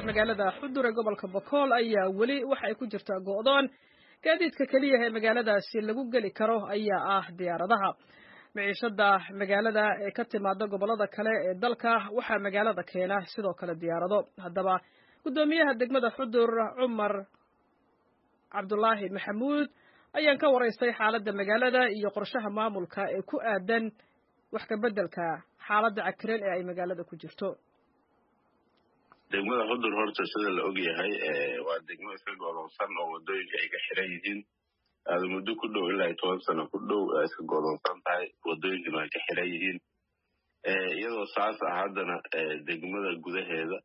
magaalada xudur ee gobolka bokool ayaa weli waxa ay ku jirtaa go'doon gaadiidka keliya ee magaaladaasi lagu geli karo ayaa ah diyaaradaha miciishada magaalada ee ka timaada gobollada kale ee dalka waxaa magaalada keena sidoo kale diyaarado haddaba guddoomiyaha degmada xudur cumar cabdulaahi maxamuud ayaan ka waraystay xaaladda magaalada iyo qorshaha maamulka ee ku aadan wax ka beddelka xaaladda cakiran ee ay magaalada ku jirto degmada xudur horta sida la og yahay waa degmo iska godoonsan oo wadooyinka ay ka xiran yihiin aada muddo ku dhow ilaa iyo toban sano ku dhow iska godoonsan tahay wadooyinkana ay ka xiran yihiin iyadoo saas ah haddana degmada gudaheeda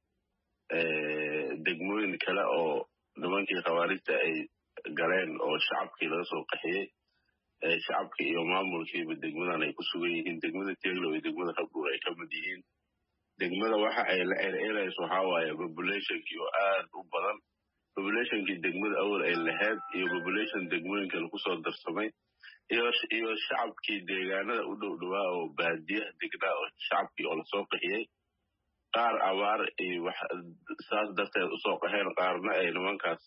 degmooyin kale oo nimankii khawaarijta ay galeen oo shacabkii laga soo qaxiyey shacabkii iyo maamulkiiba degmadan ay ku sugan yihiin degmada teglow iyo degmada rabduur ay ka mid yihiin degmada waxa ay la ereerayso waxaa waaye populationkii oo aad u badan populationkii degmada awal ay lahayd iyo population degmooyinka lagu soo darsamay iyo shacabkii deegaanada u dhow dhowaa oo baadiyaha degnaa oo shacabkii oo lasoo qaxiyey qaar abaar iyo saas darteed usoo qaxeen qaarna ay nimankaas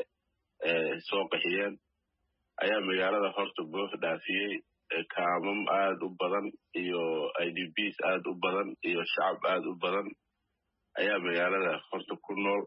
soo qaxiyeen ayaa magaalada horta buux dhaafiyey kaamam aad u badan iyo i d bs aad u badan iyo shacab aad u badan ayaa magaalada horta ku nool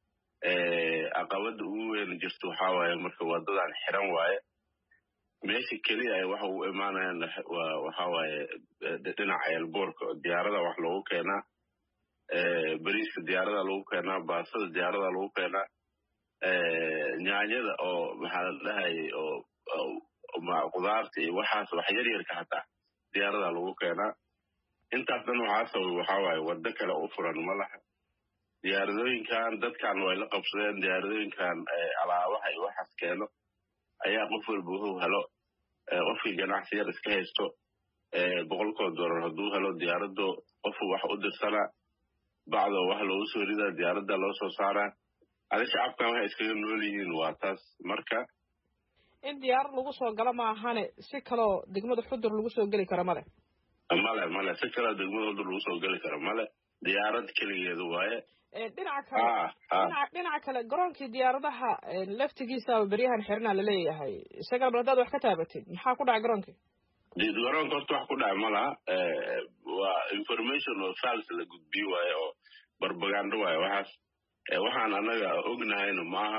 caqabada ugu weyn jirta waxaa waaye marka wadadan xiran waaye meesha keliya ay waxa u imaanayaan waxaa waaye dhinaca eelboorka diyaarada wax loogu keenaa beriiska diyaarada lagu keenaa baasada diyaarada lagu keenaa nyaanyada oo maxaa la dhahayay oo qudaarta iyo waxaas wax yar yarka hataa diyaarada lagu keenaa intaas dhan waxaa sabab waxaa waaye waddo kale u furan ma laha diyaaradooyinkan dadkan way la qabsadeen diyaaradooyinkan alaabaha iyo waxaas keeno ayaa qof walba wuxuu helo qofkii ganacsi yar iska haysto boqolkoo doolar hadduu helo diyaaraddo qofuu wax u dirsanaa bacdoo wax loogu soo ridaa diyaaradda loo soo saaraa adi shacabkan waxay iskaga nool yihiin waa taas marka in diyaarad lagu soo galo maahane si kaloo degmada xudur lagu soo geli karo male male male si kaloo degmada xudur lagu soo geli karo male diyaarad keligeedu waaye dhinaca kale dhinaca kale garoonkii diyaaradaha laftigiisaaba beryahan xirnaa laleeyahay isagana haddaad wax ka taabatid maxaa ku dhacay garoonkii garoonka horta wax ku dhaca ma laha waa information oo fals la gudbiyo waaye oo barbagando waaye waxaas waxaan annaga ognahayna maaha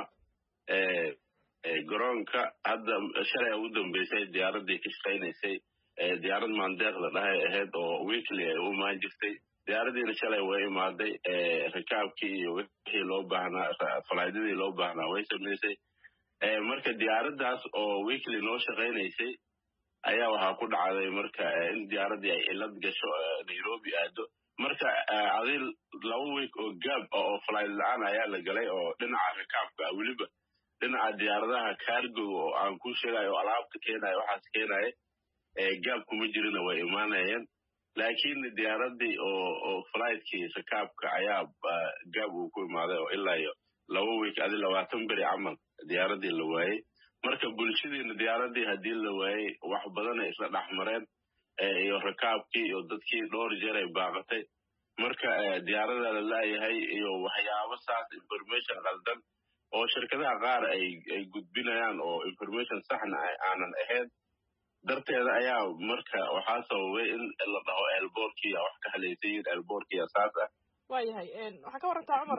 garoonka hadda shalay ugu dambeysay diyaaraddii ka shaqaynaysay diyaarad maandeeqda dhahay ahayd oo weekly ay u imaan jirtay diyaaraddiina shalay way imaaday rikaabkii iyo wixii loo baahnaa falaaydadii loo baahnaa way samaysay marka diyaaraddaas oo weekly noo shaqaynaysay ayaa waxaa ku dhacday marka in diyaaraddii ay cilad gasho nairobi aado marka adi laba week oo gaab oo falayd la-aan ayaa la galay oo dhinaca rikaabka ah weliba dhinaca diyaaradaha cargoga oo aan ku sheegayo o alaabta keenayo waxaas keenaya gaab kuma jirina way imaanayeen laakiin diyaaraddii oo oo fligtkii rikaabka ayaa gaab uu ku imaaday oo ilaa iyo laba week adi labaatan beri camal diyaaraddii la waayey marka bulshadiina diyaaraddii haddii la waayey wax badanay isla dhexmareen iyo rikaabkii iyo dadkii dhowr jeer ay baaqatay marka diyaarada la laayahay iyo waxyaabo saas information qaldan oo shirkadaha qaar ay ay gudbinayaan oo information saxna aanan ahayn darteeda ayaa marka waxaa sababay in la dhaho elboorkiya wax ka halaysayiin elboorkiya saas ah waayahay waxaa ka warantaa cumar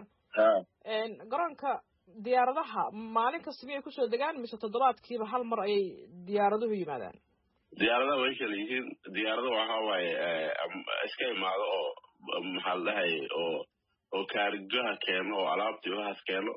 garoonka diyaaradaha maalin kasta miyay kusoo degaan mise toddobaadkiiba hal mar ayay diyaaraduhu yimaadaan diyaaradaha way kala yihiin diyaarada waxa waaye iska imaado oo maxaa la dhahay oo oo kaarigaha keeno oo alaabtii waxaas keeno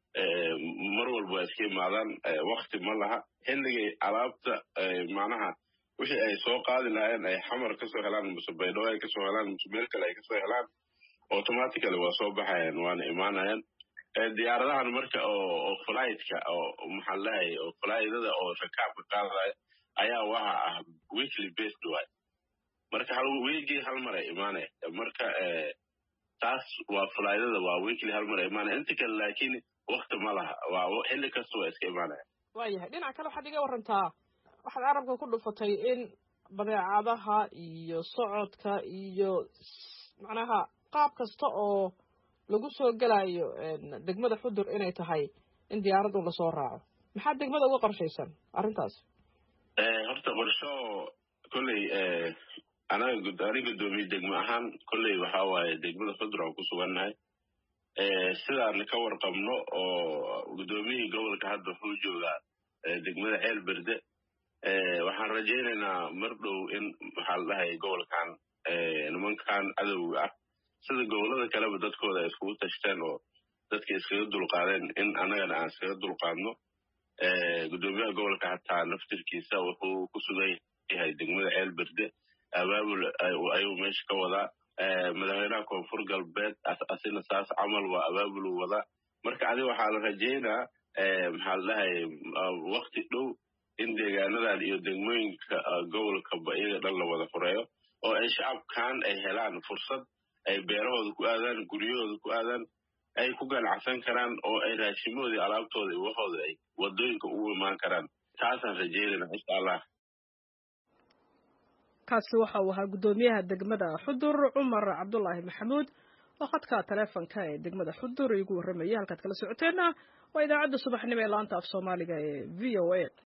mar walba waa iska imaadaan wakti ma laha xilligay alaabta macnaha wixii ay soo qaadi lahaayeen ay xamar kasoo helaan muse baydhabo ay kasoo helaan muse meel kale ay kasoo helaan automatically waa soo baxayaan waana imaanayaan diyaaradahan marka oo flightka oo maxaa la dhahay oo flighdada oo rakaabka qaadaya ayaa waxa ah weekly based waay marka hal weekii hal mar ay imaanaya marka taas waa flighdada waa weekly hal mar ay imaanaya inta kale laakiin wakti ma laha waa xilli kasta waa iska imaanaya waayahay dhinac kale waxaad iga warantaa waxaad carabka ku dhufatay in badeecadaha iyo socodka iyo macnaha qaab kasta oo lagu soo gelayo degmada xudur inay tahay in diyaarad un lasoo raaco maxaa degmada uga qorshaysan arrintaas horta qorsho kolley anaga ani guddoomiye degmo ahaan kolley waxa waaye degmada xudur aan ku sugannahay sidaan ka warqabno oo guddoomiyihii gobolka hadda wuxuu joogaa degmada ceel berde waxaan rajaynaynaa mar dhow in maxaa la dhahay gobolkan nimankan cadowga ah sida gobollada kaleba dadkooda ay iskugu tashteen oo dadka iskaga dulqaadeen in annagana aan iskaga dulqaadno guddoomiyaha gobolka hataa naftirkiisa wuxuu ku sugan yahay degmada ceel berde abaabul ayuu meesha ka wadaa madaxweynaha koonfur galbeed asina saas camal waa abaabulu wadaa marka adi waxaa la rajaynaa maxaa la dhahay wakti dhow in deegaanadan iyo degmooyinka gobolkaba iyaga dhan la wada fureeyo oo ay shacabkan ay helaan fursad ay beerahooda ku aadaan guryahooda ku aadaan ay ku ganacsan karaan oo ay raashimahoodii alaabtooda iyo waxooda ay wadooyinka ugu imaan karaan taasaan rajaynayna insha allah kaasi waxa uu ahaa guddoomiyaha degmada xudur cumar cabdulaahi maxamuud oo khadka taleefonka ee degmada xudur igu warramayay halkaad kala socoteenna waa idaacadda subaxnimo ee laanta af soomaaliga ee v o a